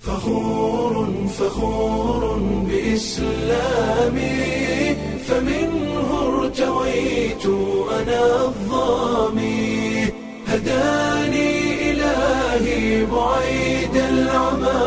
فخور فخور بإسلامي فمنه ارتويت أنا الظامي هداني إلهي بعيد العمى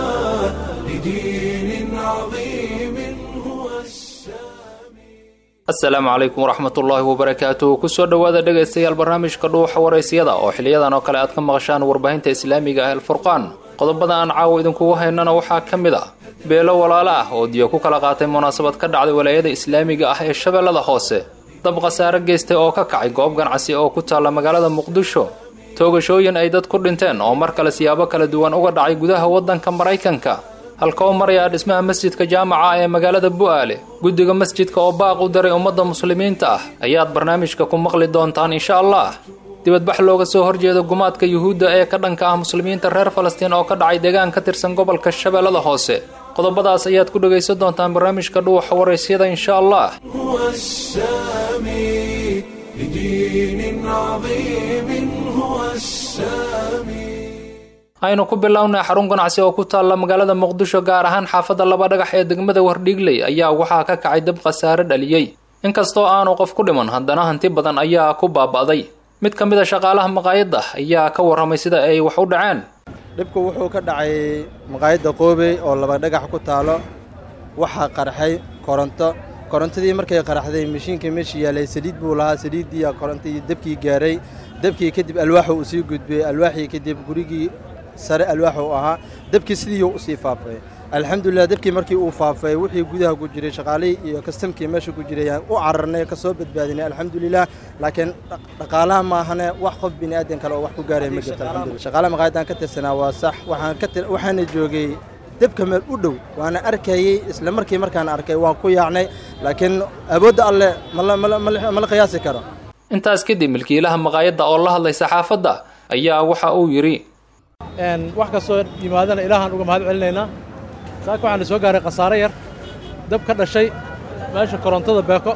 لدين عظيم هو السامي asalaamu calaykum waraxmatullaahi wabarakaatuh kusoo dhowaada dhegaystayaal barnaamijka dhuuxa waraysyada oo xiliyadan oo kale aad ka maqashaan warbaahinta islaamiga ah alfurqaan qodobada aan caawa idinkugu haynana waxaa ka mid ah beelo walaalo ah oo diyo ku kala qaatay munaasabad ka dhacday walaayada islaamiga ah ee shabeellada hoose dab khasaare geystay oo ka kacay goob ganacsi oo ku taalla magaalada muqdisho toogashooyin ay dad ku dhinteen oo mar kale siyaabo kala duwan uga dhacay gudaha waddanka maraykanka halka u marayaa dhismaha masjidka jaamaca ee magaalada bu'aale guddiga masjidka oo baaq u daray ummadda muslimiinta ah ayaad barnaamijka ku maqli doontaan insha allah dibadbax looga soo horjeeda gumaadka yuhuudda ee ka dhanka ah muslimiinta reer falastiin oo ka dhacay deegaan ka tirsan gobolka shabeellada hoose qodobadaas ayaad ku dhegaysan doontaan barnaamijka dhuuxa waraysyada insha allah هو السامي لدين عظيم هو السامي aynu ku bilownay xarun ganacsi oo ku taalla magaalada muqdisho gaar ahaan xaafadda laba dhagax ee degmada wardhiigley ayaa waxaa ka kacay dab khasaare dhaliyey inkastoo aanu qof ku dhiman haddana hanti badan ayaa ku baaba'day mid ka mid a shaqaalaha maqaayadda ayaa ka warramay sida ay wax u dhaceen dhibku wuxuu ka dhacay maqaayadda qoobey oo laba dhagax ku taalo waxaa qarxay koronto korontadii markay qaraxday mashiinka meesha yaalay saliid buu lahaa saliiddii korontii debkii gaaray debkii kadib alwaaxu uu sii gudbiyey alwaaxii kadib gurigii sare alwaax uu ahaa debkii sidiiuu usii faafay alxamdulilah debkii markii uu faafay wixii gudaha ku jiray shaqaalihii iyo kastamkii meesha ku jiray aan u cararnay ka soo badbaadinay alxamdulilah laakiin dhaqaalaha maahane wax qof bini aadan kale oo wax ku gaaray ma jirto alxamdulillah shaqaalaha maqaayadaan ka tirsanaa waa sax waxaan ka tir waxaana joogay debka meel u dhow waana arkayey isla markii markaan arkay waan ku yaacnay laakiin awoodda alleh mala mala mala mala qiyaasi karo intaas kadib milkiilaha maqaayadda oo la hadlay saxaafadda ayaa waxa uu yidhi wax kastoo yimaadana ilaahaan uga mahad celinaynaa saaka waxaana soo gaaray khasaare yar dab ka dhashay meesha korontada beeko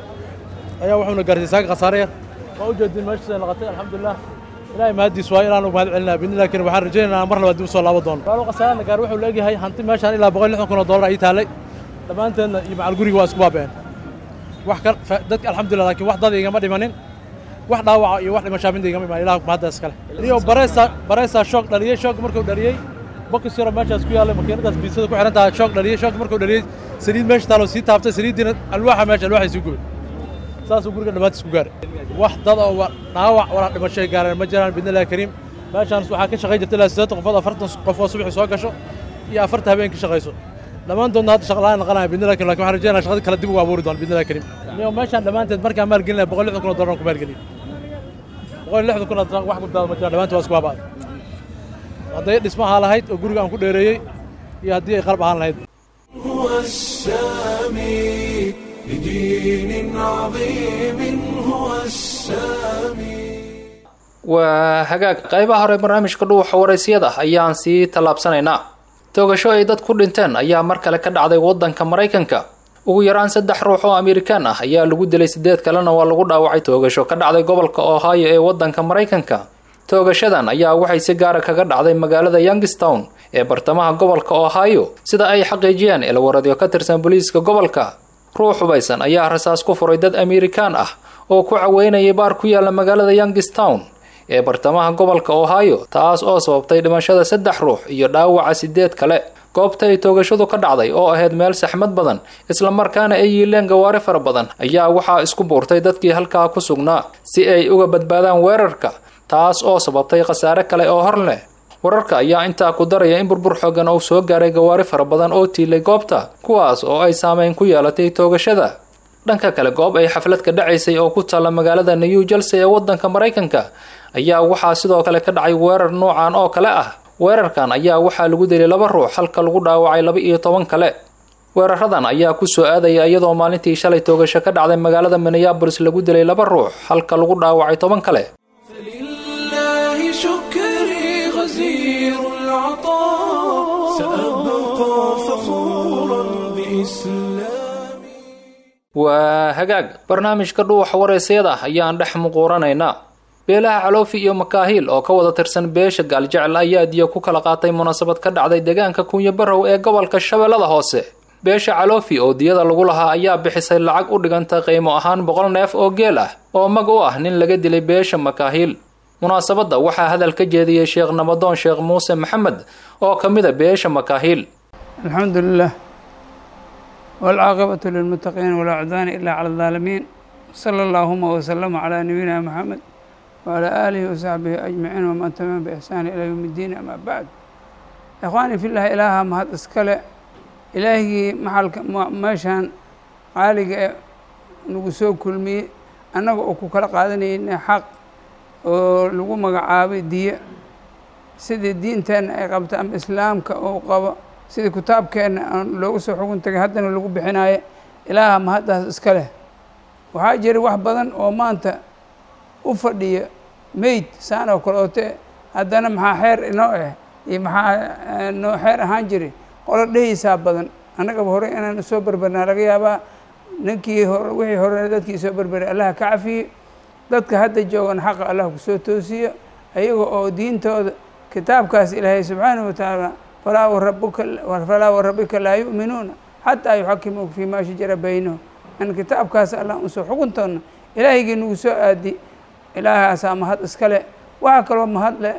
ayaa wuxuuna gaartay saaka khasaare yar waa u jeedin meeshiisa laqatay alxamdulilah ilaahay mahaddiis waayo ilaan uga mahad celinaa bidni laakiin waxaan rajaynaynaa mar labaad dib u soo laabo doono walaalo khasaarana gaar wuxuu leegyahay hanti meeshaan ilaa boqol lixdan kun oo dollar ayay taallay dhammaanteedna iyo macal guriga waa isku baaba'een wax ka dadka alxamdulilah laakiin wax dad igama dhimanin wax dhaawaca iyo wax dhimashaa midda igama imaan ilaah mahaddaas kale iyo bareysa bareysa shoog dhaliyey shoog markuu dhaliyey bokis yaro meeshaas ku yaallay makiinadaas biisada ku xihan tahay shoog dhaliyey shoog markuu dhaliyey saliid meesha taaloo sii taabtay saliiddiina alwaaxa meesha alwaaxay sii gubay saasuu guriga dhammaantiis ku gaaray wax dad oo dhaawac walaa dhimashay gaareen ma jiraan bidnillahi kariim meeshaans waxaa ka shaqayn jirta ilaa siddeetan qofood afartan qof oo subaxii soo gasho iyo afarta habeen ka shaqayso dhammaantoodna hadda shaqa la'aan naqanaya bidnillahi kariim lakin waxaan rajaynaya shaqadii kale dib ugu abuuri doona bidnillahi kariim iyo meeshaan dhammaanteed markaan maalgelinaya boqol lixdan kun oo dollar ku maalgeliyey boqol lixdan kun oo wax guddaada ma jiraan dhammaantood waa isku baaba'ay hadday dhismahaa lahayd oo guriga aan ku dheereeyey iyo haddii ay qalab ahaan lahayd هو السامي لدين عظيم هو السامي waa hagaag qaybaha hore barnaamijka dhuuxa waraysyada ayaan sii tallaabsanaynaa toogasho ay dad ku dhinteen ayaa mar kale ka dhacday waddanka maraykanka ugu yaraan saddex ruux oo amerikaan ah ayaa lagu dilay sideed kalena waa lagu dhaawacay toogasho ka dhacday gobolka ohio ee waddanka maraykanka toogashadan ayaa waxay si gaara kaga dhacday magaalada youngstown ee bartamaha gobolka ohio sida ay xaqiijiyeen ilwaradyo ka tirsan booliiska gobolka ruux hubaysan ayaa rasaas ku furay dad amerikaan ah oo ku caweynayay baar ku yaala magaalada youngstown ee bartamaha gobolka ohio taas oo sababtay dhimashada saddex ruux iyo dhaawaca sideed kale goobta ay toogashadu ka dhacday oo ahayd meel saxmad badan islamarkaana ay yiileen gawaari fara badan ayaa waxaa isku buurtay dadkii halkaa ku sugnaa si ay uga badbaadaan weerarka taas oo sababtay khasaare kale oo hor leh wararka ayaa intaa ku daraya in burbur xoogan uu soo gaaray gawaari fara badan oo tiilay goobta kuwaas oo ay saameyn ku yeelatay toogashada dhanka kale goob ay xaflad ka dhacaysay oo ku taalla magaalada new jersey ee waddanka maraykanka ayaa waxaa sidoo kale ka dhacay weerar noocan oo kale ah weerarkan ayaa waxaa lagu dilay laba ruux halka lagu dhaawacay laba iyo toban kale weeraradan ayaa ku soo aadaya iyadoo maalintii shalay toogasho ka dhacday magaalada minneabolis lagu dilay laba ruux halka lagu dhaawacay toban kale فلله شكري غزير العطاء سأبقى فخورا بإسلامي waa hagaag barnaamijka dhuuxa waraysyada ayaan dhex muquuranaynaa beelaha caloofi iyo makaahiil oo ka wada tirsan beesha gaaljecel ayaa diya ku kala qaatay munaasabad ka dhacday deegaanka kunya barow ee gobolka shabeellada hoose beesha caloofi oo diyada lagu lahaa ayaa bixisay lacag u dhiganta qiimo ahaan boqol neef oo geel ah oo mag u ah nin laga dilay beesha makaahiil munaasabadda waxaa hadal ka jeediyey sheekh namadoon sheekh muuse maxamed oo ka mid a beesha makaahiil الحمد لله والعاقبة للمتقين ولا عدوان إلا على الظالمين صلى اللهم وسلم على نبينا محمد وعلى آله وصحبه أجمعين ومن تمام بإحسان إلى يوم الدين أما بعد إخواني في الله إله ما هذا إسكال إلهي محل ماشان عالق نقصو كل مي أنا أكو كلا قادني إن حق ولقوا مقعابي دي سيد الدين تان قبت أم إسلام كأو قبا sidii kitaabkeenna aan loogu soo xugun tagay haddana lagu bixinaayo ilaaha mahaddaas iska leh waxaa jira wax badan oo maanta u fadhiya meyd saan oo kale oote haddana maxaa xeer inoo ah iyo maxaa noo xeer ahaan jiri qolo dhehaysaa badan annagaba hore inaan usoo berberna laga yaabaa ninkii hore wixii hore dadkii soo berberay allaha ka cafiye dadka hadda joogan xaqa allah kusoo toosiyo ayaga oo diintooda kitaabkaas ilaahay subxaanahu watacaala falaa warabuka falaa warabbika laa yu'minuuna xataa yuxakimuuka fii maa shajara baynahum an kitaabkaas allah unsoo xukuntoona ilaahigii nagu soo aadi ilaahaasaa mahad iska leh waxaa kaloo mahad leh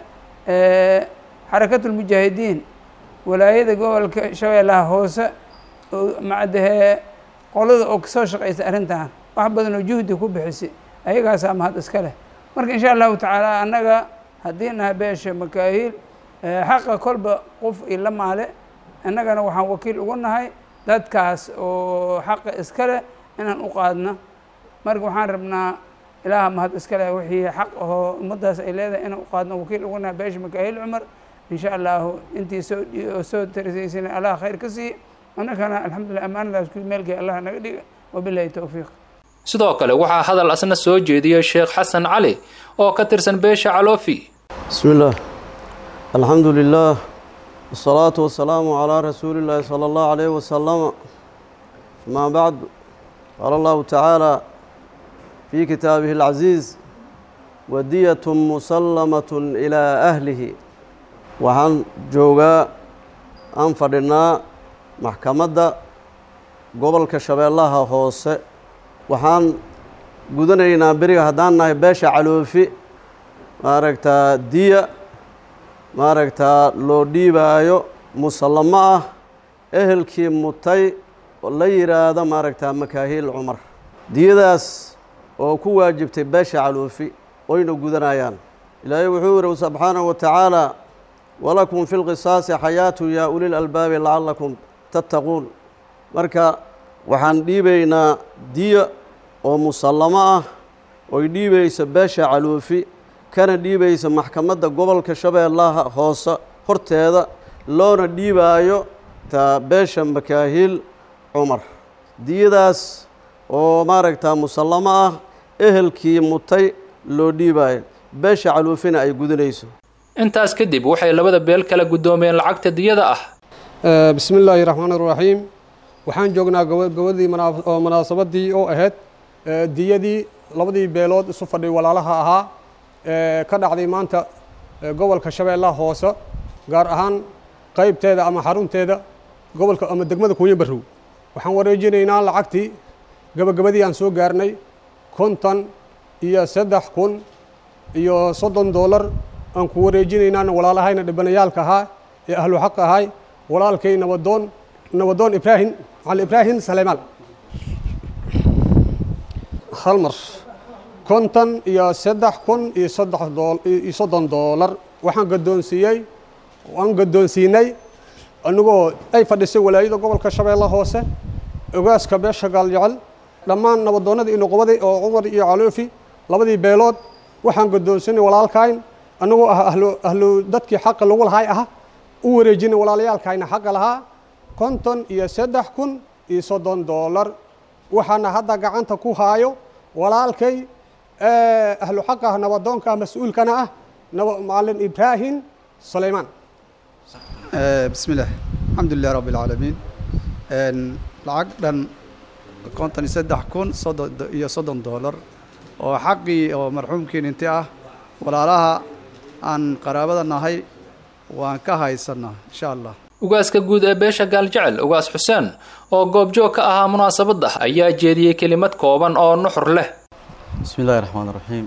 xarakatulmujaahidiin walaayada gobolka shabeellaha hoose oo macdahee qolada oo kasoo shaqaysa arrintan wax badan oo juhdi ku bixisay ayagaasaa mahad iska leh marka insha allahu tacaala annaga haddii nahay beesha makaahiil xaqa kolba qof ila maale annagana waxaan wakiil ugu nahay dadkaas oo xaqa iska leh inaan u qaadno marka waxaan rabnaa ilaaha mahad iska leh wixii xaq ahoo ummaddaas ay leedahay inaan u qaadno wakiil ugu nahay beesha makaahiil cumar insha allahu intii soo soo tarisaysana allah khayr ka siiye annagana alxamdulillah ammaanadaas ku meelkay allah naga dhiga wabilahi towfiiq sidoo kale waxaa hadal asna soo jeediyey sheekh xasan cali oo ka tirsan beesha caloofi بسم الله الحمد لله والصلاة والسلام على رسول الله صلى الله عليه وسلم ما بعد قال الله تعالى في كتابه العزيز ودية مسلمة إلى أهله وحن جوغا أنفرنا محكمة قبل كشبه الله هوسه وحن قدنينا بريغ هدانا باشا علوفي maaragtaa diya maaragtaa loo dhiibaayo musallamo ah ehelkii mutay oo la yidhaahdo maaragtaa makaahiil cumar diyadaas oo ku waajibtay beesha caluufi oyna gudanayaan ilaahay wuxuu yihi subxaanahu wa tacaala walakum fi lqisaasi xayaatu yaa ulil albaabi lacallakum tattaquun marka waxaan dhiibaynaa diya oo musallamo ah oy dhiibayso beesha caluufi kana dhiibaysa maxkamadda gobolka shabeellaha hoose horteeda loona dhiibaayo taa beesha makaahiil cumar diyadaas oo maaragtaa musallamo ah ehelkii mutay loo dhiibaayo beesha caluufina ay gudinayso intaas kadib waxay labada beel kala guddoomeen lacagta diyada ah bismi illaahi raxmaan raxiim waxaan joognaa gabadii oo munaasabadii oo ahayd diyadii labadii beelood isu fadhiy walaalaha ahaa ka dhacday maanta gobolka shabeellaha hoose gaar ahaan qaybteeda ama xarunteeda gobolka ama degmada kuunya barrow waxaan wareejinaynaa lacagtii gabagabadii aan soo gaarnay konton iyo saddex kun iyo soddon doolar aan ku wareejinaynaan walaalahayna dhibanayaalka ahaa ee ahlu xaq ahay walaalkay nabadoon nabadoon ibraahim cali ibraahim saleymaan hal mar konton iyo saddex kun iyo saddex dool iyo soddon doolar waxaan gaddoonsiiyey waan gaddoonsiinay anigoo ay fadhisay walaayada gobolka shabeelle hoose ogaaska beesha gaaljecel dhammaan nabadoonnadii inoqobaday oo cumar iyo caloofi labadii beelood waxaan gaddoonsinay walaalkayn anigoo ah ahlu ahlu dadkii xaqa lagu lahay ah u wareejinay walaalayaalkayna xaqa lahaa konton iyo saddex kun iyo soddon doolar waxaana hadda gacanta ku haayo walaalkay ahlu xaqa ah nabadoonka ah mas-uulkana ah macalin ibraahim sulaymaan bismi illah alxamdu lilah rabbi alcaalamiin lacag dhan konton iyo saddex kun soddon iyo soddon doolar oo xaqii oo marxuumkii ninti ah walaalaha aan qaraabada nahay waan ka haysannaa insha allah ugaaska guud ee beesha gaaljecel ugaas xuseen oo goobjoog ka ahaa munaasabadda ayaa jeediyey kelimad kooban oo nuxur leh بسم الله الرحمن الرحيم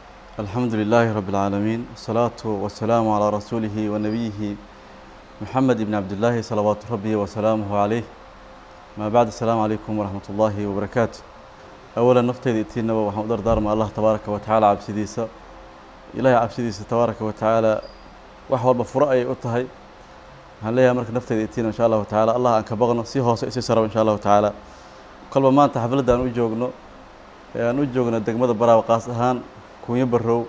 الحمد لله رب العالمين والصلاة والسلام على رسوله ونبيه محمد بن عبد الله صلوات ربي وسلامه عليه ما بعد السلام عليكم ورحمة الله وبركاته أولا نفتي ذئتين وحمد دار ما الله تبارك وتعالى عبسديسة إلهي عبسديسة تبارك وتعالى وحوال بفرأي أتهي هل ليها مرك نفتي ذئتين إن شاء الله تعالى الله أنك بغنا سيهو سيسي سروا إن شاء الله تعالى قلب ما أنت حفلة أن أجوغنو ee aan u joogna degmada baraawa qaas ahaan kunyo barrow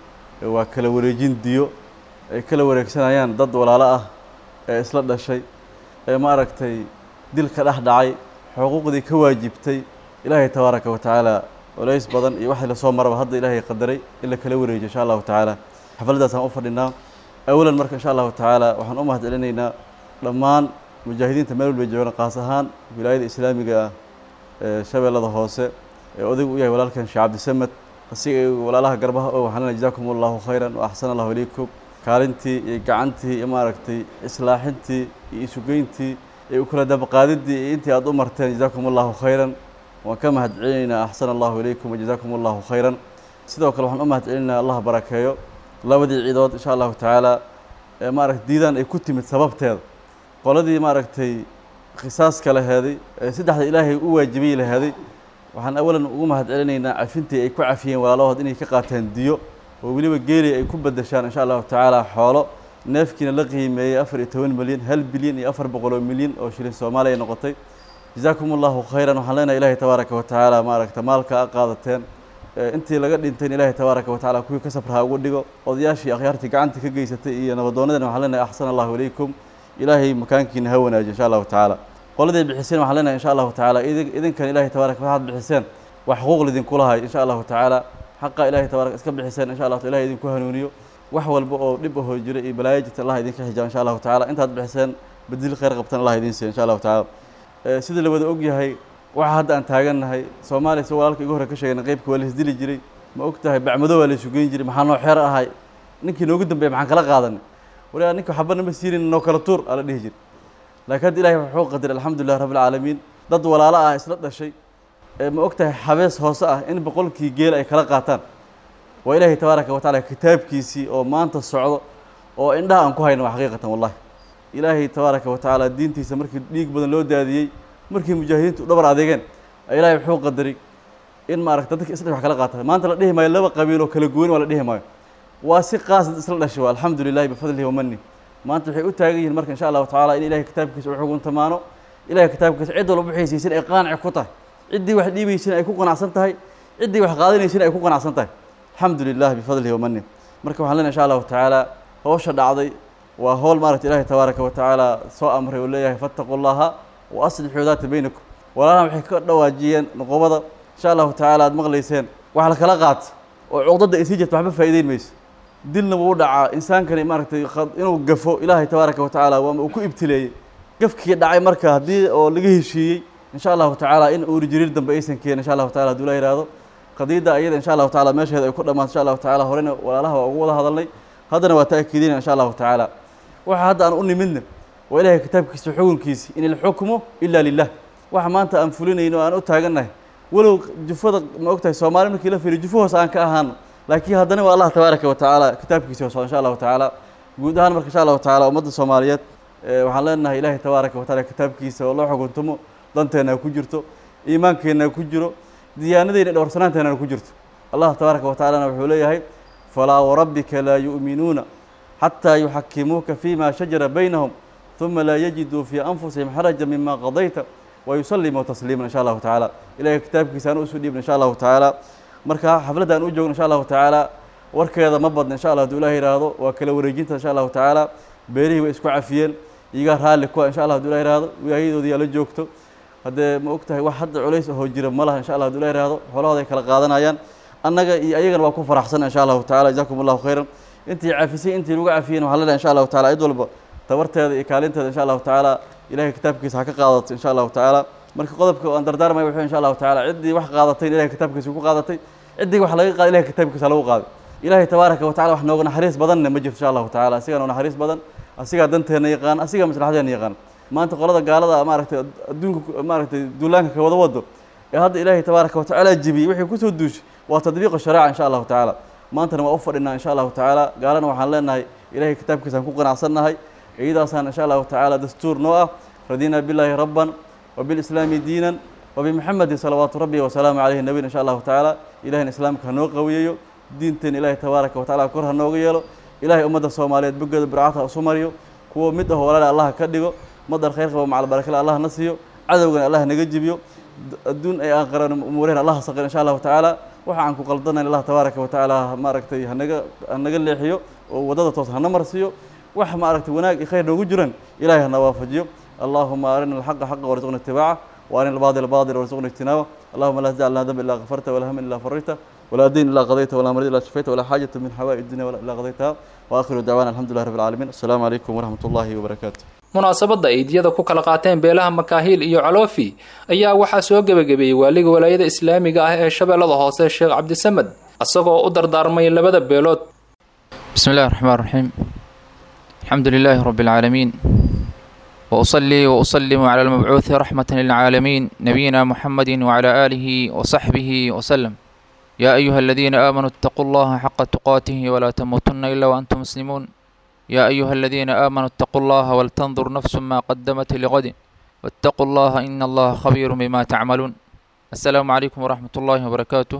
waa kala wareejin diyo ay kala wareegsanayaan dad walaalo ah ee isla dhashay ee ma aragtay dilka dhex dhacay xuquuqdii ka waajibtay ilaahay tabaaraka wa tacaala culays badan iyo waxii lasoo maraba hadda ilaahay qadaray in la kala wareejiyo insha allahu tacaala xafladdaasaan u fadhinaa awalan marka insha allahu tacaala waxaan u mahad celinaynaa dhammaan mujaahidiinta meel walbay joogaan qaas ahaan wilaayada islaamiga ah ee shabeellada hoose ee odaygu u yahay walaalkan sheekh cabdisamed asiga walaalaha garbaha oo waxaan leenahay jazaakum allahu khayran wa axsana allahu ilaykum kaalintii iyo gacantii iyo maaragtay islaaxintii iyo isugeyntii iyo u kala dabaqaadidii iyo intii aad u marteen jazaakum allahu khayran waan ka mahad celinaynaa axsana allahu ilaykum wa jazaakum allahu khayran sidoo kale waxaan u mahad celinaynaa allah barakeeyo labadii ciidood insha allahu tacaala ee maaragtay diidaan ay ku timid sababteeda qoladii maaragtay qisaaska laheeday ee saddexda ilaahay u waajibay laheeday waxaan awalan ugu mahad celinaynaa cafintii ay ku cafiyeen walaalahood inay ka qaateen diyo oo weliba geeli ay ku bedeshaan insha allahu tacaala xoolo neefkiina la qiimeeyey afar iyo toban milyan hal bilyan iyo afar boqol oo milyan oo shilin soomaaliya noqotay jazaakum allahu khayran waxaan leenahay ilaahay tabaaraka wa tacaala maaragta maalka a qaadateen intii laga dhintayn ilaahay tabaaraka wa tacaala kuwii ka sabraha ugu dhigo odayaashii akhyaartii gacanta ka geysatay iyo nabadoonadan waxaan leenahay axsana allahu ilaykum ilaahay makaankiina ha wanaajiyo insha allahu tacaala qoladii bixiseen waxaan leenahay insha allahu tacaala idinkan ilaahay tabaaraka waxaad bixiseen wax xuquuq lidinku lahay insha allahu tacaala xaqa ilaahay tabaaraka iska bixiseen insha allah ilahay idinku hanuuniyo wax walba oo dhib ahoo jira iyo balaayo jirta allah idinka xijaabo insha allahu tacaala intaad bixiseen bedil khayr qabtan allah idin siiyo insha allahu tacaala sida la wada ogyahay waxa hadda aan taagannahay soomaaliya si walaalka igu hore ka sheegayna qeybka waa la isdili jiray ma og tahay bacmado waa la isugeyn jiray maxaa noo xeer ahay ninkii noogu dambeeya maxaan kala qaadanay waligaa ninka waxba nama siinin noo kala tuur aa la dhihi jiray laakiin hadda ilahay wuxuu qadiray alxamdulilah rabbi alcaalamiin dad walaalo ah isla dhashay ee ma og tahay xabees hoose ah in boqolkii geel ay kala qaataan waa ilaahay tabaaraka wa tacala kitaabkiisii oo maanta socdo oo indhaha aan ku hayno waa xaqiiqatan wallahi ilaahay tabaaraka wa tacaala diintiisa markii dhiig badan loo daadiyey markii mujaahidiintu u dhabar adeegeen ilaahay wuxuu qadaray in maaragta dadka isla wax kala qaata maanta la dhihi maayo laba qabiiloo kala gooni waa la dhihi maayo waa si qaas dad isla dhashay waa alxamdu lilahi bifadlihi wamani maanta waxay u taagan yihiin marka insha allahu tacaala in ilahay kitaabkiisa u xuguntamaano ilahay kitaabkiisa cid walba bixaysiisin ay qaanici ku tahay ciddii wax dhiibaysin ay ku qanacsan tahay ciddii wax qaadanaysin ay ku qanacsan tahay alxamdu lilah bifadlihi wamani marka waxaan leenahay insha allahu tacaala howsha dhacday waa howl maaragta ilahay tabaaraka wa tacaala soo amray oo leeyahay fattaqu llaha wa aslixuu daata baynakum walaalahan waxay ka dhawaajiyeen noqobada insha allahu tacaala aad maqlayseen wax la kala qaata oo cuqdadda ay sii jirta waxba faa'iideyn mayso dilna wuu dhacaa insaankani maaragtay inuu gafo ilaahay tabaaraka wa tacaala waama uu ku ibtileeyey gafkii dhacay marka haddii oo laga heshiiyey insha allahu tacaala in uuri jiriir dambe aysan keenin insha allahu tacala haduu la yihahdo qadiyadda ayada insha allahu tacala meesheeda ay ku dhamaato insha allahu tacala horena walaalaha waa ugu wada hadalnay haddana waa ta'kiidina insha allahu tacaala waxa hadda aan u nimidna waa ilahay kitaabkiisa xukunkiisi in ilxukmu ila lilah waxa maanta aan fulinayno aan u taagannahay walow jufada ma og tahay soomaali markii la fiiriyo jufo hoose aan ka ahaano laakiin haddana waa allah tabaaraka wa tacaala kitaabkiisa hoose insha allahu tacaala guud ahaan marka insha allahu tacaala ummadda soomaaliyeed waxaan leenahay ilaahay tabaaraka wa taala kitaabkiisa oo loo xukuntumo danteena ku jirto iimaankeena ku jiro diyaanadeyna dhowrsanaanteena ku jirto allah tabaaraka wa tacalana wuxuu leeyahay falaa warabbika laa yu'minuuna xataa yuxakimuuka fima shajara baynahum ثuma laa yajiduu fii anfusihim xaraja mima qadayta wayusallimuu tasliima insha allahu tacaala ilahay kitaabkiisa aan usoo dhiibna insha allahu tacaala marka xafladda aan u joogno insha allahu tacaala warkeeda ma badna insha allah haduu ilahi yihahdo waa kala wareejinta insha allahu tacaala beerihii way isku cafiyeen iyagaa raalli kuwa insha allah haduu ilah yihahdo wilaayadoodii yaa la joogto haddee ma og tahay wax hadda culays ahoo jira ma laha insha allah haduu ilah yihahdo xoolahooda ay kala qaadanayaan annaga iyo ayagana waa ku faraxsan insha allahu tacala jazakum allahu khayran intii cafisay intii lagu cafiyeen waxaa leedahay insha allahu tacala cid walba tabarteeda iyo kaalinteeda insha allahu tacaala ilahay kitaabkiisa ha ka qaadato insha allahu tacaala marka qodobka aan dardaarmay wuxuu insha allahu tacaala ciddii wax qaadatay ilahay kitaabkiisa ku qaadatay ciddii wax laga qaaday ilahay kitaabkiisa lagu qaaday ilaahay tabaaraka watacala wax nooga naxariis badanna ma jirto insha allahu tacala asigaa noo naxariis badan asigaa danteena yaqaan asigaa maslaxadeena yaqaan maanta qolada gaalada maaragtay adduunka maaragtay duulaanka ka wada wado ee hadda ilaahay tabaaraka watacaala jibiyey wixii kusoo duushay waa tadbiiqu shariica insha allahu tacaala maantana waa u fadhinaa insha allahu tacaala gaalana waxaan leenahay ilaahay kitaabkiisaan ku qanacsannahay iyadaasaan insha allahu tacaala dastuur noo ah radina billaahi rabban wabilislaami diinan وبمحمد صلوات ربي وسلام عليه النبي إن شاء الله تعالى إلهي إسلامك هنو قويو دينتين إلهي تبارك وتعالى كره هنو يلو إلهي أمد الصومالية بقد برعاتها سمريو كو مده ولا الله كدغو مدر خير قبا مع البركة الله نسيو عدونا الله نجيبيو الدون أي آخرين أمورين الله صغير إن شاء الله تعالى waxaan ku qaldana Allah tabaaraka wa taala ma aragtay hanaga hanaga leexiyo oo wadada toos hana marsiyo wax ma aragtay wanaag iyo khayr noogu jiran ilaahay hana waafajiyo اللهم أرنا الحق حقا وارزقنا اتباعه وأرنا الباطل باطلا وارزقنا اجتنابه اللهم لا تجعل لنا ذنب إلا غفرته ولا هم إلا فرجته ولا دين إلا قضيته ولا مريض إلا شفيته ولا حاجة من حوائج الدنيا ولا إلا قضيتها وآخر دعوانا الحمد لله رب العالمين السلام عليكم ورحمة الله وبركاته munaasabadda ay diyada ku kala qaateen beelaha makaahiil iyo caloofi ayaa waxaa soo gebagabeeyey waaliga walaayada islaamiga ah ee shabeellada hoose sheekh cabdisamed isagoo u dardaarmay labada beelood بسم الله الرحمن الرحيم الحمد لله رب العالمين وأصلي وأسلم على المبعوث رحمة للعالمين نبينا محمد وعلى آله وصحبه وسلم يا أيها الذين آمنوا اتقوا الله حق تقاته ولا تموتن إلا وأنتم مسلمون يا أيها الذين آمنوا اتقوا الله ولتنظر نفس ما قدمت لغد واتقوا الله إن الله خبير بما تعملون السلام عليكم ورحمة الله وبركاته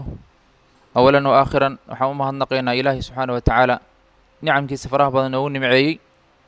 أولا وآخرا وحومها النقينا إلهي سبحانه وتعالى نعم كي سفراه بدن ونمعي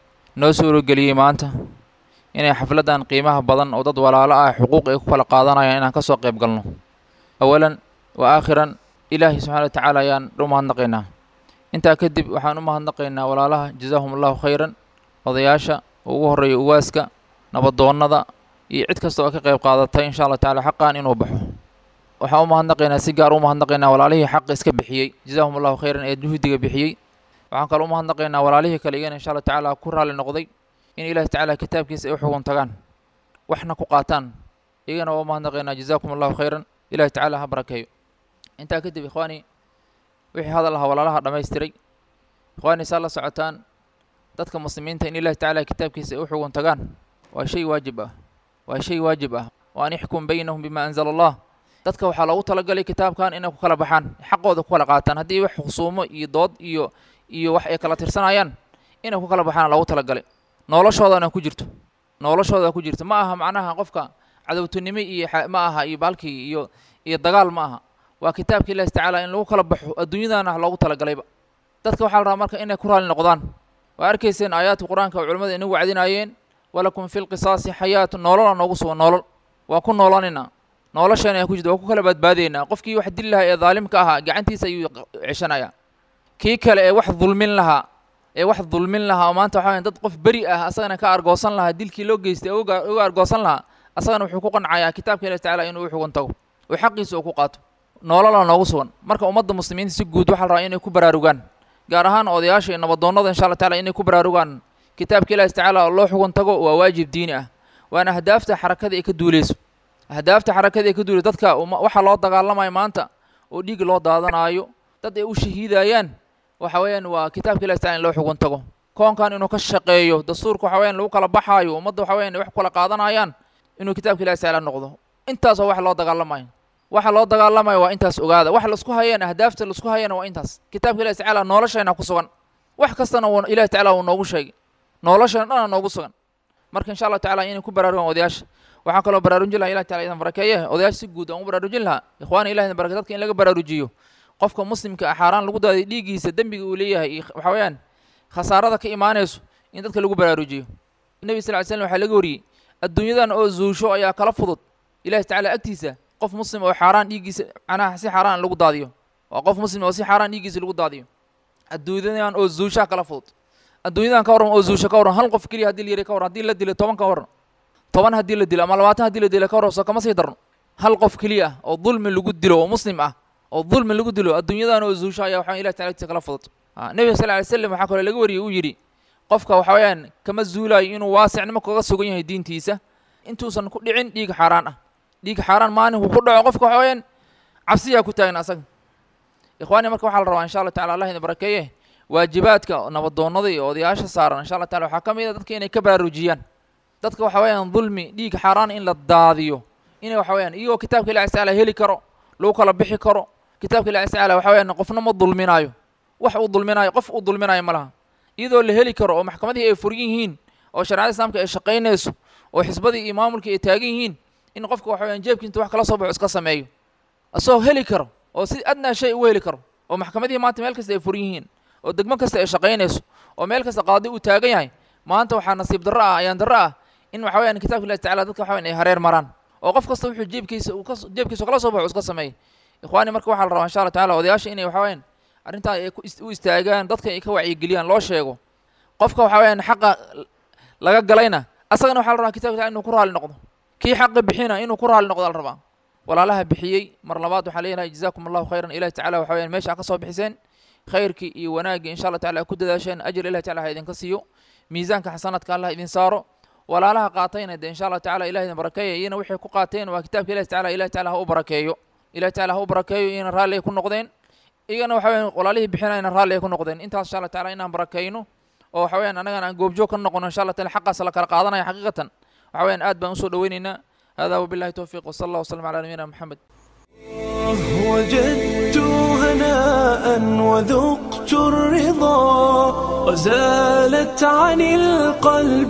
نوسور قليل ما أنت inay xafladan qiimaha badan oo dad walaalo ah xuquuq ay ku kala qaadanayaan inaan ka soo qayb galno awalan wa aakhiran ilaahay subxana wa tacaala ayaan u mahadnaqaynaa intaa kadib waxaan u mahadnaqaynaa walaalaha jazaahum allahu khayran odayaasha ugu horreeya uwaaska nabadoonnada iyo cid kasta oo ka qayb qaadatay insha allah tacala xaqan inuu baxo waxaan u mahadnaqaynaa si gaar u mahadnaqaynaa walaalihii xaq iska bixiyey jazaahum allahu khayran ee juhdiga bixiyey waxaan kaloo u mahadnaqaynaa walaalihii kale iyagana insha allah tacaala ku raalli noqday in ilaahi tacaala kitaabkiisa ay u xugun tagaan waxna ku qaataan iyagana waa mahadnaqaynaa jazaakum allahu khayran ilahi tacaala ha barakeeyo intaa kadib ikhwaani wixii hadal ahaa walaalaha dhammaystiray ikhwaani saa la socotaan dadka muslimiinta in ilahi tacaala kitaabkiisa ay u xugun tagaan waa shay waajib ah waa shay waajib ah wa an ixkum baynahum bima anzala allah dadka waxaa loogu talagalay kitaabkan inay ku kala baxaan xaqooda ku kala qaataan haddii wax khusuumo iyo dood iyo iyo wax ay kala tirsanayaan inay ku kala baxaan loogu talagalay noloshoodana ku jirto noloshooda ku jirto ma aha macnaha qofka cadowtinimo iyo ma aha iyo baalkii iyo iyo dagaal ma aha waa kitaabka ilahi tacaala in lagu kala baxo adduunyadana loogu talagalayba dadka waxaa la rabaa marka inay ku raali noqdaan waa arkayseen aayaadka qur-aanka oo culimmada inagu wacdinaayeen walakum fi lqisaasi xayaatu nolola noogu sugan nolol waa ku noolanaynaa nolosheena ayaa ku jirta waa ku kala badbaadaynaa qofkii wax dil lahaa ee daalimka ahaa gacantiisa ayuu ceshanayaa kii kale ee wax dulmin lahaa ee wax dulmin lahaa oo maanta waxaa dad qof beri ah asagana ka argoosan lahaa dilkii loo geystay uga uga argoosan lahaa asagana wuxuu ku qancayaa kitaabka ilahi tacala inuu u xugun tago oo xaqiisa uu ku qaato nolola noogu sugan marka ummadda muslimiinta si guud waxaa la rabaa inay ku baraarugaan gaar ahaan odayaasha iyo nabadoonnada insha allah tacala inay ku baraarugaan kitaabka ilahi tacaala oo loo xugun tago waa waajib diini ah waana ahdaafta xarakada ay ka duuleyso ahdaafta xarakada ay ka duuleyso dadka waxaa loo dagaalamayo maanta oo dhiig loo daadanaayo dad ay u shahiidayaan waxa weeyaan waa kitaabka ilahi tacala in loo xugun tago koonkan inuu ka shaqeeyo dastuurka waxa weeyaan lagu kala baxaayo ummadda waxa weeyaan wax kala qaadanayaan inuu kitaabka ilahi tacala noqdo intaas oo wax loo dagaalamayo waxa loo dagaalamayo waa intaas ogaada wax laisku hayeen ahdaafta laisku hayeen waa intaas kitaabka ilahi tacala noloshayna ku sugan wax kastana wuu ilahi tacala uu noogu sheegay noloshayna dhana noogu sugan marka insha allah tacala inay ku baraarugaan odayaasha waxaan kaloo baraarujin lahaa ilahi tacala idan barakeeye odayaasha si guud aan u baraarujin lahaa ikhwaani ilahi idan barake dadka in laga baraarujiyo qofka muslimka ah xaaraan lagu daaday dhiiggiisa dembiga uu leeyahay iyo waxa weeyaan khasaarada ka imaanayso in dadka lagu baraarujiyo nebi sal ly slam waxaa laga wariyey adduunyadan oo zuusho ayaa kala fudud ilahi tacala agtiisa qof muslim oo xaaraan dhiiggiisa macnaha si xaaraan lagu daadiyo waa qof muslim oo si xaaraan dhiiggiisa lagu daadiyo adduunyadan oo zuushaa kala fudud adduunyadan ka warran oo zuusho ka warran hal qof keliya haddii la yiri ka warran haddii la dilo toban ka warran toban haddii la dilo ama labaatan haddii la dilo ka warran soo kama sii darno hal qof keliya ah oo dulmi lagu dilo oo muslim ah oo dulmi lagu dilo adduunyadan oo zuusho ayaa waxaa ilahi tacala agtiisa kala fudud nebiga sal ly slam waxaa kaloo laga wariyey uu yidhi qofka waxa weeyaan kama zuulayo inuu waasicnimo kaga sugan yahay diintiisa intuusan ku dhicin dhiig xaaraan ah dhiig xaaraan maalinku ku dhaco qofka waxa weeyaan cabsiyaa ku taagan asaga ikhwaani marka waxaa la rabaa insha allah tacala allah idin barakeeye waajibaadka nabadoonnada iyo odayaasha saaran insha allah tacala waxaa ka mid a dadka inay ka baraarujiyaan dadka waxa weeyaan dulmi dhiig xaaraan in la daadiyo inay waxa weeyaan iyagoo kitaabka ilahi tacaala heli karo lagu kala bixi karo kitaabka ilahi tacaala waxa weeyaan qofna ma dulminaayo wax uu dulminaayo qof uu dulminaayo ma laha iyadoo la heli karo oo maxkamadihii ay furan yihiin oo shareecada islaamka ay shaqaynayso oo xisbadii iyo maamulkii ay taagan yihiin in qofka waxa weeyaan jeebkii intuu wax kala soo baxo iska sameeyo asagoo heli karo oo si adnaa shay ugu heli karo oo maxkamadihii maanta meel kasta ay furan yihiin oo degmo kasta ay shaqaynayso oo meel kasta qaadi uu taagan yahay maanta waxaa nasiib darro ah ayaan darro ah in waxa weeyaan kitaabka ilahi tacala dadka waxa weyan ay hareer maraan oo qof kasta wuxuu jeebkiisa uu ka jeebkiisa kala soo baxo iska sameeyay ikhwaani marka waxaa la rabaa insha allah tacala odayaasha inay waxa weeyaan arrintaa ay u istaagaan dadka ay ka wacyigeliyaan loo sheego qofka waxa weeyaan xaqa laga galayna asagana waxaa la rabaa kitabka tacala inuu ku raali noqdo kii xaqa bixina inuu ku raali noqdo la rabaa walaalaha bixiyey mar labaad waxaa leeyahay jazaakum allahu khayran ilahi tacala waxa weeyaan meesha ka soo bixiseen khayrkii iyo wanaaggii insha allah tacala ku dadaasheen ajir ilahi tacala ha idinka siiyo miisaanka xasanadka allah idin saaro walaalaha qaatayna de insha allah tacala ilahi idin barakeeya iyana waxay ku qaateen waa kitaabka ilahi tacala ilahi tacala ha u barakeeyo ilahi tacala ha u barakeeyo iyana raalli ay ku noqdeen iyagana waxa weyan walaalihii bixinayna raalli ay ku noqdeen intaas insha allah tacala inaan barakeyno oo waxa weeyaan annagana aan goobjoog ka noqono insha allah tacala xaqaas la kala qaadanaya xaqiiqatan waxa weeyaan aad baan usoo dhaweynaynaa hada wabillahi towfiiq wasala allah wasalam ala nabiyina maxamed وجدت هناء وذقت الرضا وزالت عن القلب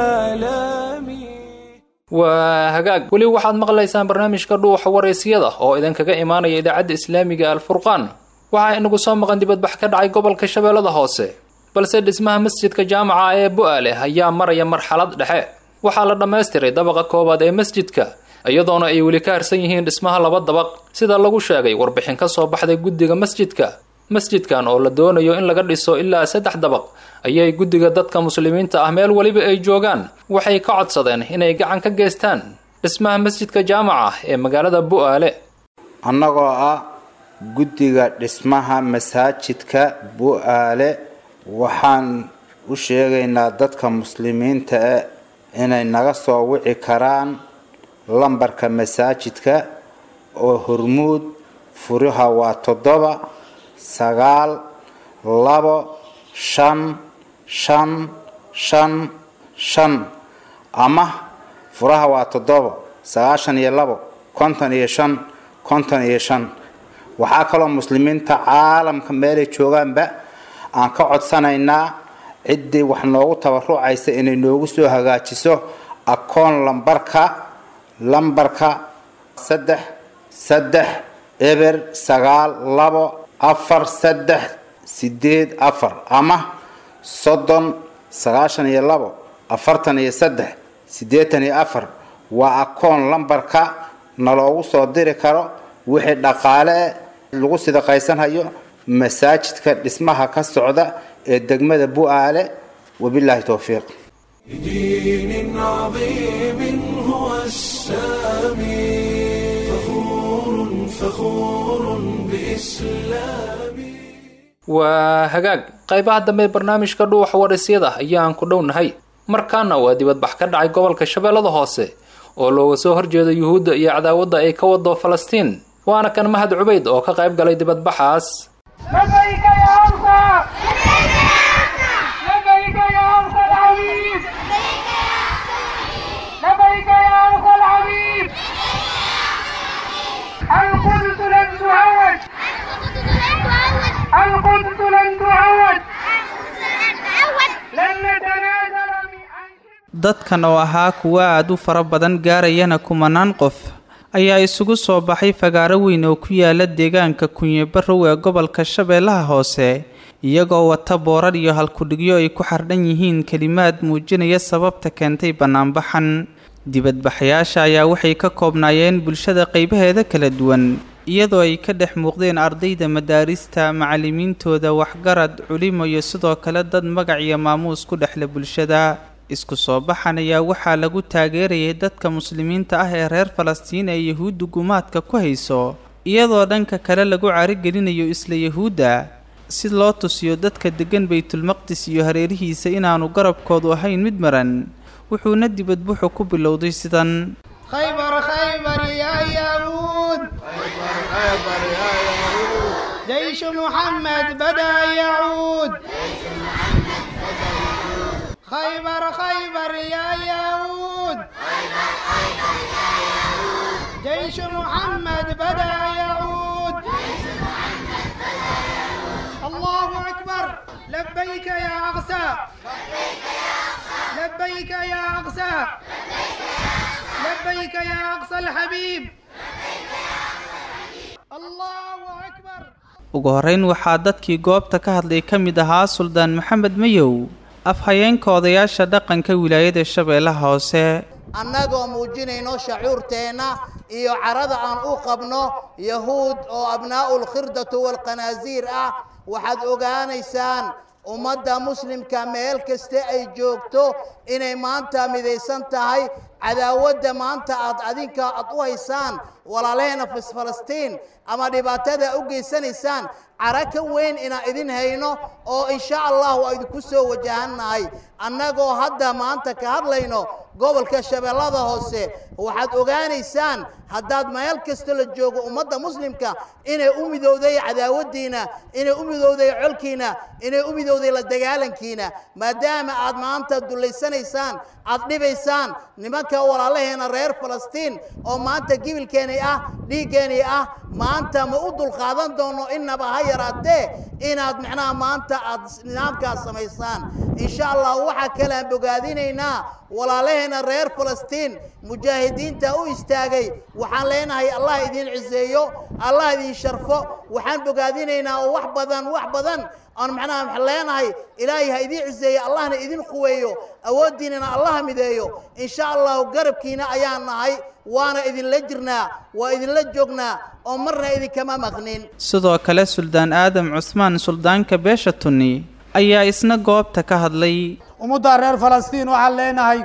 آلامي waa hagaag weli waxaad maqlaysaan barnaamijka dhuuxa waraysyada oo idinkaga imaanaya idaacadda islaamiga alfurqaan waxaa inagu soo maqan dibadbax ka dhacay gobolka shabeellada hoose balse dhismaha masjidka jaamaca ee bu-aale ayaa maraya marxalad dhexe waxaa la dhammaystiray dabaqa koowaad ee masjidka iyadoona ay weli ka harsan yihiin dhismaha laba dabaq sida lagu sheegay warbixin ka soo baxday guddiga masjidka masjidkan oo la doonayo in laga dhiso ilaa saddex dabaq ayay guddiga dadka muslimiinta ah meel weliba ay joogaan waxay ka codsadeen inay gacan ka geystaan dhismaha masjidka jaamaca ee magaalada bu-aale annagoo ah guddiga dhismaha masaajidka bu-aale waxaan u sheegaynaa dadka muslimiinta eh inay naga soo wici karaan lambarka masaajidka oo hormuud furiha waa toddoba sagaal labo shan shan shan shan ama furaha waa toddoba sagaashan iyo labo konton iyo shan konton iyo shan waxaa kaloo muslimiinta caalamka meelay joogaanba aan ka codsanaynaa ciddii wax noogu tabarucaysa inay noogu soo hagaajiso akoon lambarka lambarka saddex saddex eber sagaal labo afar saddex sideed afar ama soddon sagaashan iyo labo afartan iyo saddex siddeetan iyo afar waa akoon lambarka naloogu soo diri karo wixii dhaqaale lagu sidaqaysanhayo masaajidka dhismaha ka socda ee degmada bu-aale wabilaahi towfiiq بدين عظيم هو السامي فخور فخور بإسلامي waa hagaag qaybaha dambe ee barnaamijka dhuuxa warisyada ayaan ku dhownahay markaana waa dibadbax ka dhacay gobolka shabeellada hoose oo looga soo horjeedo yuhuudda iyo cadaawadda ay ka wado falastiin waana kan mahad cubayd oo ka qayb galay dibadbaxaas لبيك يا أرضى لبيك يا أرضى العبيد لبيك يا أرضى العبيد القدس لن تعود القدس لن تعود لن نتنازل dadkan oo ahaa kuwa aad u fara badan gaarayana kumanaan qof ayaa isugu soo baxay fagaaro weyn oo ku yaala deegaanka kunye barrow ee gobolka shabeellaha hoose iyagoo wata boorar iyo halkudhigyo ay ku xardhan yihiin kelimaad muujinaya sababta keentay bannaanbaxan dibadbaxayaasha ayaa waxay ka koobnaayeen bulshada qaybaheeda kala duwan iyadoo ay ka dhex muuqdeen ardayda madaarista macallimiintooda waxgarad culimo iyo sidoo kale dad magac iyo maamuus ku dhexla bulshada isku soo baxan ayaa waxaa lagu taageerayay dadka muslimiinta ah ee reer falastiin ee yahuudda gumaadka ku hayso iyadoo dhanka kale lagu carigelinayo isla yahuudda si loo tusiyo dadka deggan baytulmaqdis iyo hareerihiisa inaanu garabkoodu ahayn mid maran wuxuuna dibadbuxu ku bilowday sidan خيبر خيبر يا يهود خيبر خيبر يا يهود جيش محمد بدأ يعود خيبر خيبر يا يهود جيش محمد بدأ يعود الله أكبر لبيك يا أقسى لبيك يا أقسى لبيك يا أقصى الحبيب الله أكبر ugu horreyn waxaa dadkii goobta ka hadlay ka mid ahaa suldaan maxamed mayow afhayeenka odayaasha dhaqanka wilaayada shabeellaha hoose annagoo muujinayno shacuurteenna iyo carada aan u qabno yahuud oo abnaa'u lkhirdatu waalqanaasiir ah waxaad ogaanaysaan ummadda muslimka meel kaste ay joogto inay maanta midaysan tahay cadaawadda maanta aad adinka aad u haysaan walaaleena falastiin ama dhibaatada u geysanaysaan cara ka weyn inaan idin hayno oo insha allahu aydinku soo wajahannahay annagoo hadda maanta ka hadlayno gobolka shabeellada hoose waxaad ogaanaysaan haddaad meel kasta la joogo ummadda muslimka inay u midowday cadaawaddiina inay u midowday colkiina inay u midowday la dagaalankiina maadaama aad maanta dullaysanaysaan aad dhibaysaan nimanka walaalaheena reer falastiin oo maanta gibilkeenay ah dhiiggeenay ah maanta ma u dulqaadan doono innaba ha yaraatee inaad macnaha maanta aad nidaamkaas samaysaan insha allah waxaa kale aan bogaadinaynaa walaalaheena reer falastiin mujaahidiinta u istaagay waxaan leenahay allah idin ciseeyo allah idin sharfo waxaan bogaadinaynaa oo wax badan wax badan aan macnaha waxaan leenahay ilaahay ha idin ciseeyo allahna idin quweeyo awooddiinana allah mideeyo insha allahu garabkiina ayaan nahay waana idinla jirnaa waa idinla joognaa oo marna idinkama maqnin sidoo kale suldaan aadam cusmaan suldaanka beesha tunni ayaa isna goobta ka hadlay ummadda reer falastiin waxaan leenahay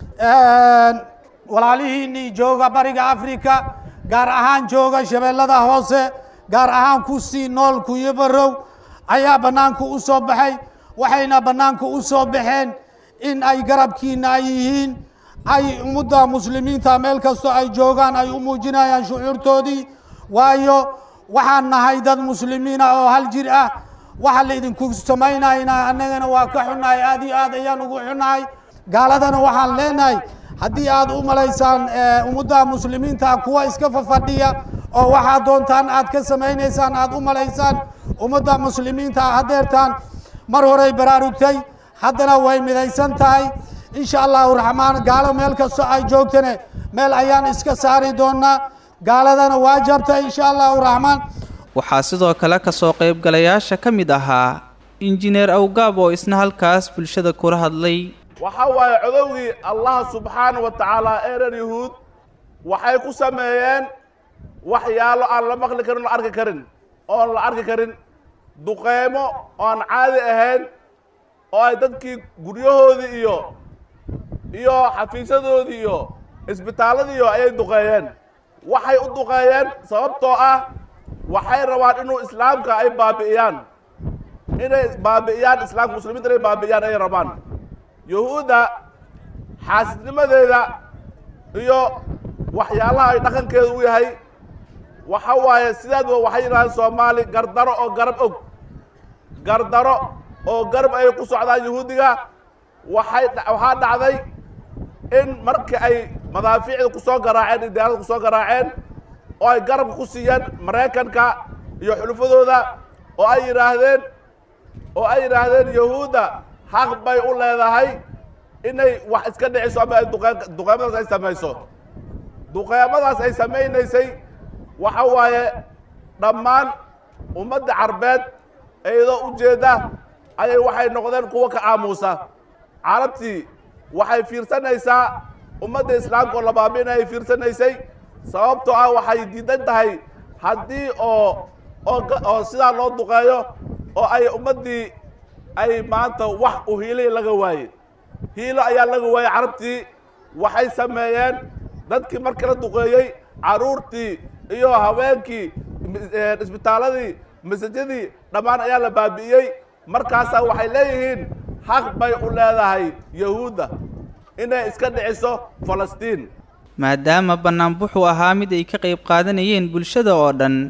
walaalihiinnii jooga bariga afrika gaar ahaan jooga shabeellada hoose gaar ahaan ku sii nool kuyo barow ayaa bannaanka u soo baxay waxayna bannaanka u soo baxeen in ay garabkiina ay yihiin ay ummadda muslimiinta meel kastoo ay joogaan ay u muujinayaan shucuurtoodii waayo waxaan nahay dad muslimiina oo hal jir ah waxa la idinku samaynayna annagana waa ka xunnahay aad iyo aad ayaan ugu xunnahay gaaladana waxaan leenahay haddii aad u malaysaan ummadda muslimiinta kuwa iska fafadhiya oo waxaad doontaan aad ka samaynaysaan aad u malaysaan ummadda muslimiinta hadeertaan mar horey baraarugtay haddana way midaysan tahay insha allahu raxmaan gaalo meel kastoo ay joogtane meel ayaan iska saari doonaa gaaladana waa jabtay insha allahu raxmaan waxaa sidoo kale kasoo qaybgalayaasha ka mid ahaa injineer awgaab oo isna halkaas bulshada kula hadlay waxa waaye codowgii allah subxaana wa tacaala ee reer yuhuud waxay ku sameeyeen waxyaalo aan la maqli karin la arki karin oon la arki karin duqeymo oon caadi ahayn oo ay dadkii guryahoodii iyo iyo xafiisyadoodii iyo isbitaaladiiyo ayay duqeeyeen waxay u duqeeyeen sababtoo ah waxay rabaan inuu islaamka ay baabi'iyaan inay baabi'iyaan islaamka muslimiinta inay baabi'iyaan ayay rabaan yuhuudda xaasidnimadeeda iyo waxyaalaha ay dhaqankeedu u yahay waxa waaye sidaadba waxay yidhahdeen soomaali gardaro oo garab og gardaro oo garab ay ku socdaan yuhuudiga waxay waxaa dhacday in markii ay madaafiicda ku soo garaaceen iyo diyaaradda ku soo garaaceen oo ay garabka ku siiyeen maraykanka iyo xulufadooda oo ay yidhaahdeen oo ay yidhaahdeen yahuudda xaq bay u leedahay inay wax iska dhiciso ama ay duqeen duqeemadaas ay samayso duqeemadaas ay samaynaysay waxa waaye dhammaan ummadda carbeed iyadoo ujeedda ayay waxay noqdeen kuwo ka aamuusa carabtii waxay fiirsanaysaa ummadda islaamka oo labaabina ay fiirsanaysay sababtoo ah waxay diidan tahay haddii oo oo oo sidaa loo duqeeyo oo ay ummaddii ay maanta wax u hiilay laga waaye hiilo ayaa laga waayey carabtii waxay sameeyeen dadkii markii la duqeeyey carruurtii iyo haweenkii isbitaaladii masajadii dhammaan ayaa la baabi'iyey markaasaa waxay leeyihiin xaq bay u leedahay yahuudda inay iska dhiciso falastiin maadaama bannaanbuxu ahaa mid ay ka qayb qaadanayeen bulshada oo dhan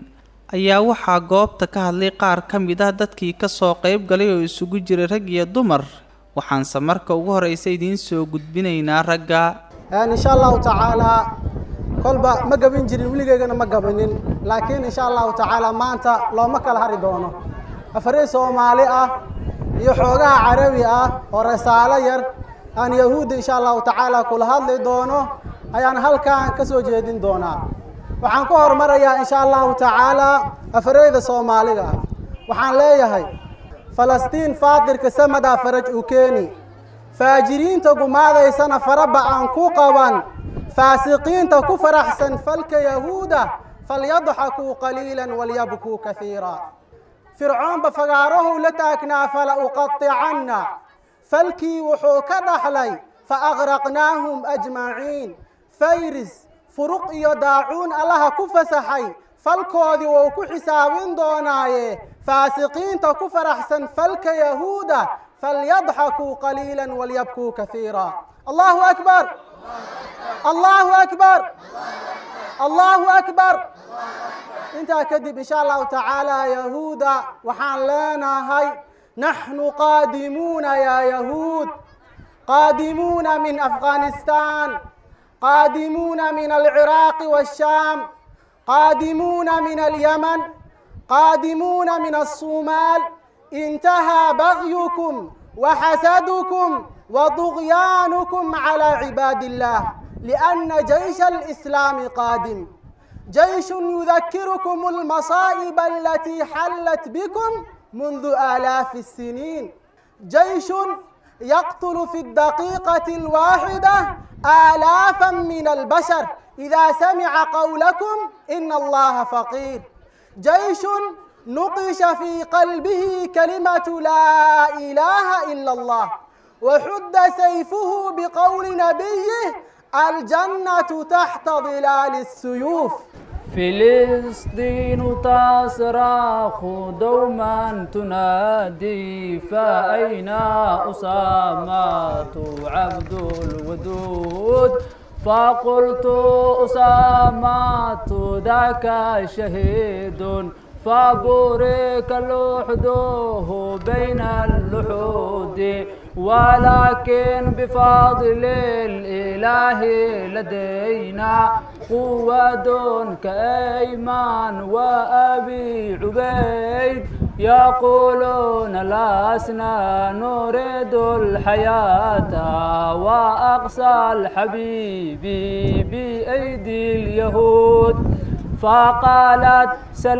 ayaa waxaa goobta ka hadlay qaar ka mid ah dadkii kasoo qayb galay oo isugu jiray rag iyo dumar waxaanse marka ugu horeysa idiin soo gudbinaynaa ragga insha allahu tacaalaa kolba ma gabin jirin weligeygana ma gabanin laakiin insha allahu tacaala maanta looma kala hari doono afarey soomaali ah iyo xoogaha carabi ah oo rasaalo yar aan yahuudda insha allahu tacaala kula hadli doono ayaan halkan ka soo jeedin doonaa waxaan ku horumarayaa insha allahu tacaala afareyda soomaaliga ah waxaan leeyahay falastiin faatirka samadaa faraj u keeni faajiriinta gumaadaysana faraba aan ku qaban faasiqiinta ku faraxsan falka yahuuda falyadxakuu qaliilan walyabkuu kaiira fircoonba fagaarahow la taagnaa fala uqaطicanna falkii wuxuu ka dhaxlay faaqraqnaahum ajmaciin fayris furuq iyo daacuun allaha ku fasaxay falkoodii wuu ku xisaabin doonaaye faasiqiinta ku faraxsan falka yahuuda falyadxakuu qaliila walyabkuu kaiira allahu akbar allahu akbar allahu akbar intaa kadib insha allahu tacaala yahuuda waxaan leenahay naxnu qaadimuuna yaa yahuud qaadimuuna min afghanistan qaadimuuna min alciraaqi waashaam qaadimuuna min alyaman qaadimuuna min alsumaal intahaa bagyukum وحسدكم وطغيانكم على عباد الله لأن جيش الإسلام قادم جيش يذكركم المصائب التي حلت بكم منذ آلاف السنين جيش يقتل في الدقيقة الواحدة آلافا من البشر إذا سمع قولكم إن الله فقير جيش نقش في قلبه كلمة لا إله إلا الله وحد سيفه بقول نبيه الجنة تحت ظلال السيوف فلسطين تصرخ دوما تنادي فأين أسامة عبد الودود فقلت أسامة ذاك شهيد فبورك لحده بين اللحود ولكن بفضل الإله لدينا قوة كأيمان وأبي عبيد يقولون لسنا نريد الحياة وأقصى الحبيب بأيدي اليهود فقالت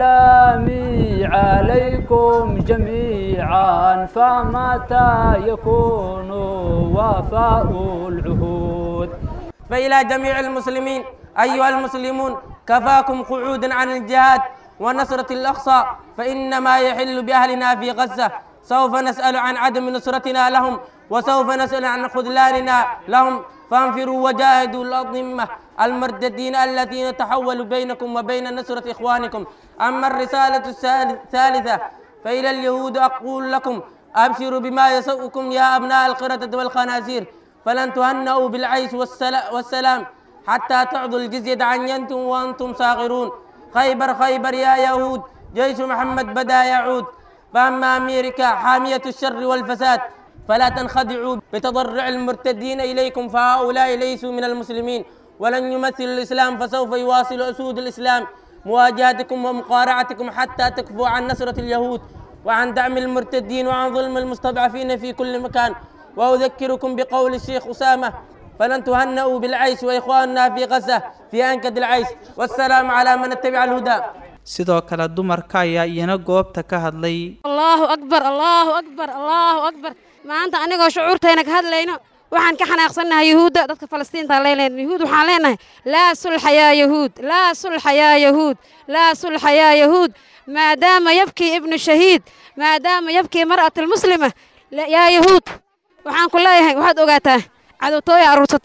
سلامي عليكم جميعا فمتى يكون وفاء العهود فإلى جميع المسلمين أيها المسلمون كفاكم قعودا عن الجهاد ونصرة الأقصى فإنما يحل بأهلنا في غزة سوف نسأل عن عدم نصرتنا لهم وسوف نسأل عن خذلاننا لهم فانفروا وجاهدوا الأضمة المرددين الذين تحولوا بينكم وبين نصرة إخوانكم أما الرسالة الثالثة فإلى اليهود أقول لكم أبشروا بما يسوءكم يا أبناء القردة والخنازير فلن تهنئوا بالعيش والسلام حتى تعضوا الجزية عن ينتم وأنتم صاغرون خيبر خيبر يا يهود جيش محمد بدا يعود فأما أمريكا حامية الشر والفساد فلا تنخدعوا بتضرع المرتدين إليكم فهؤلاء ليسوا من المسلمين ولن يمثلوا الإسلام فسوف يواصل أسود الإسلام مواجهتكم ومقارعتكم حتى تكفوا عن نصرة اليهود وعن دعم المرتدين وعن ظلم المستضعفين في كل مكان وأذكركم بقول الشيخ أسامة فلن تهنئوا بالعيش وإخواننا في غزة في أنكد العيش والسلام على من اتبع الهدى sidoo kale dumarka ayaa iyana goobta ka hadlay allahu akbar allahu akbar allahu akbar maanta anigoo shucuurtayna ka hadlayno waxaan ka xanaaqsannahay yahuudda dadka falastiinta leynayna yahuud waxaan leenahay laa sulxa yaa yahuud laa sulxa yaa yahuud laa sulxa yaa yahuud maadaama yabkii ibnu shahiid maadaama yabkii mar'at almuslima yaa yahuud waxaan ku leeyahay waxaad ogaataa cadowtooya aruursatay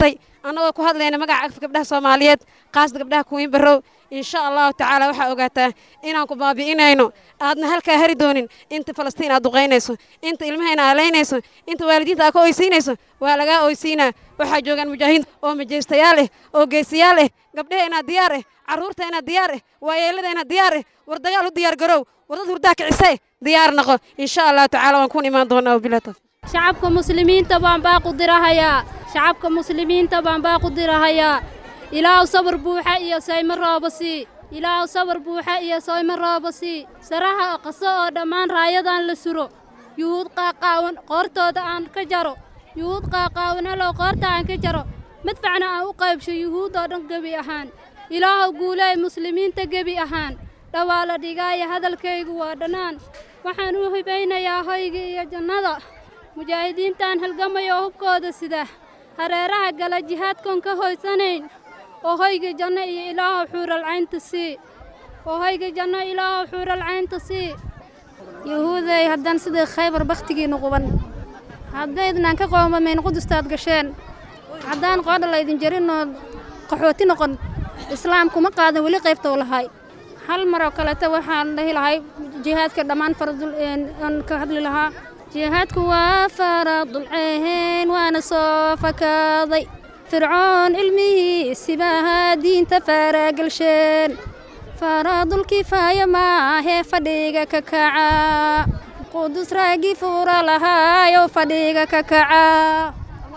annagoo ku hadlayna magaca agfa gabdhaha soomaaliyeed qaasda gabdhaha kuwiin barrow insha allahu tacaala waxaa ogaataa inaan ku baabi'inayno aadna halkaa hari doonin inta falastiin aad duqaynayso inta ilmahayna aalaynayso inta waalidiinta aad ka oysiinayso waa lagaa oysiinaa waxaa joogaan mujaahidiin oo majeystayaal ah oo geesiyaal ah gabdhaheenaa diyaar ah carruurteenaa diyaar ah waayeeladeenaa diyaar ah war dagaal u diyaar garow war dad hurdaa kicisee diyaar noqo insha allahu tacaala waan kuun imaan doonaa wabilah tawfiiq shacabka muslimiinta baan baaqu dirahayaa shacabka muslimiinta baan baaqu dirahayaa ilaahu sabar buuxa iyo saymo rooba sii ilaahu sabar buuxa iyo saymo rooba sii saraha qaso oo dhammaan raayadan la suro yuhuud qaaqaawan qoortooda aan ka jaro yuhuud qaaqaawan halow qoorta aan ka jaro madfacna aan u qaybsho yuhuud oo dhan gebi ahaan ilaahu guuleey muslimiinta gebi ahaan dhawaa la dhigaaya hadalkaygu waa dhannaan waxaan u hibaynayaa hoyga iyo jannada mujaahidiintaan halgamaya oo hubkooda sida hareeraha gala jihaadkoon ka hoysanayn oo hoyga janno iyo ilaahu xuural caynta sii oo hoyga janno ilaahu xuural caynta sii yuhuuday haddaan sidai khaybar bakhtigiinnu quban haddaydnaan ka qoomamayn qudustaad gasheen haddaan qoodha laydin jarinoo qaxooti noqon islaamkuma qaadan weli qaybtou lahay hal maroo kaleta waxaan dhahi lahay jihaadka dhammaan faradul aan ka hadli lahaa jihaadku waa faradulceen waana soo fakaaday fircoon ilmihiisibaha diinta faaraagalsheen faradulkifaaya maahee fadhiga ka kaca qudus raagii fuura lahaayo fadhiga ka kaca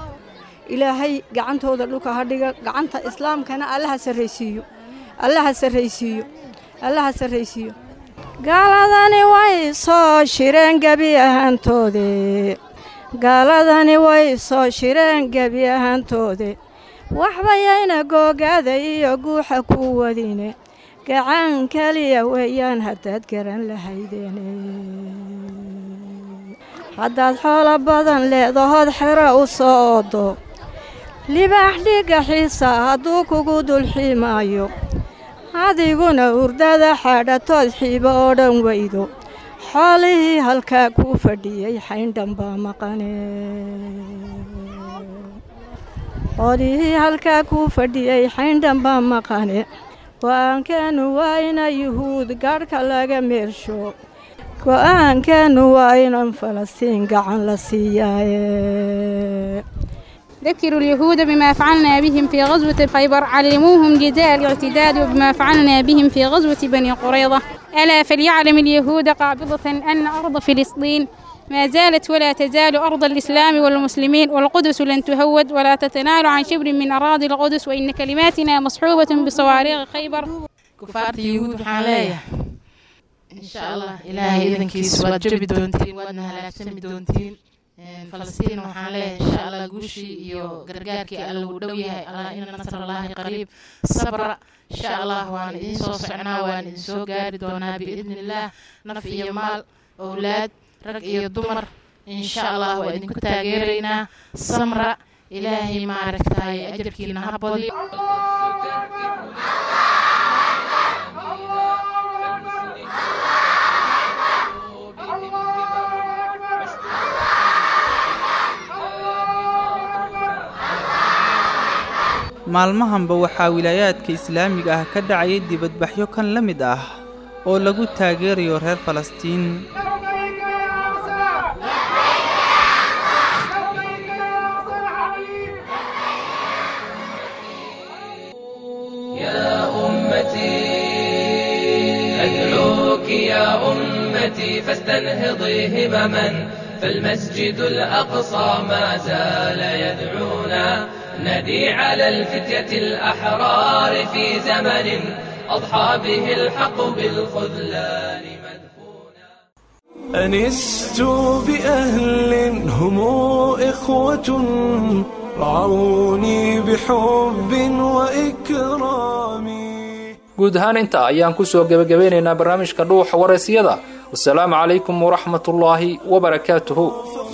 ilaahay gacantooda dhulka ha dhiga gacanta islaamkana allaha sarraysiiyo allaha sarraysiiyo allaha sarraysiiyo gaaladani way soo shireen gebi ahaantoode gaaladani way soo shireen gebi ahaantoode waxbayayna googaada iyo guuxa ku wadine gacan keliya weeyaan haddaad garan lahaydeene haddaad xoolo badan leedahood xero u soo oodo libaax dhigga xiisa hadduu kugu dulxiimaayo adiguna urdada xaadhatood xiibo oo dhan weydo xoolihii halkaa kuu fadhiyey xayndhan baa maqane xoolihii halkaa kuu fadhiyey xayndhan baa maqane go'aankeennu waa ina yuhuud gaadhka laga meersho go'aankeennu waa inan falastiin gacan la siiyaaye ذكروا اليهود بما فعلنا بهم في غزوة خيبر علموهم جزاء الاعتداد وبما فعلنا بهم في غزوة بني قريظة ألا فليعلم اليهود قابضة أن أرض فلسطين ما زالت ولا تزال أرض الإسلام والمسلمين والقدس لن تهود ولا تتنال عن شبر من أراضي القدس وإن كلماتنا مصحوبة بصواريخ خيبر كفارة يهود حالية إن شاء الله إلهي إذن كيس وجب دونتين وأدنا هلاك سمي دونتين falastiin waxaan leeyahay insha allah guushii iyo gargaarkii alla uu dhow yahay allah ina nasrallaahi qariib sabra insha allah waan idiin soo socnaa waan idin soo gaari doonaa biidni illaah naf iyo maal owlaad rag iyo dumar insha allah waa idinku taageeraynaa samra ilaahay maaragtaay ajarkiina ha badiyo maalmahanba waxaa wilaayaadka islaamiga ah ka dhacayay dibadbaxyo kan la mid ah oo lagu taageerayo reer falastiin يا أمتي أدعوك يا أمتي فاستنهضي همما فالمسجد الأقصى ما زال يدعونا ندي على الفتية الأحرار في زمن أضحى به الحق بالخذلان أنست بأهل هم إخوة رعوني بحب وإكرام guud ahaan intaa ayaan ku soo gebagabeynaynaa barnaamijka dhuuxa waraysyada wasalaamu calaykum waraxmatullaahi wabarakaatuhu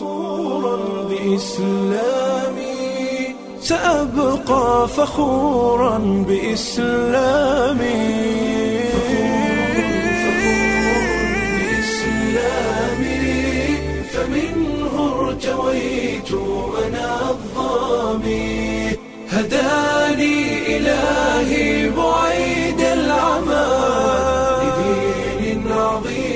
بإسلامي سأبقى فخورا بإسلامي بإسلامي فمنه ارتويت أنا الظامي هداني عظيم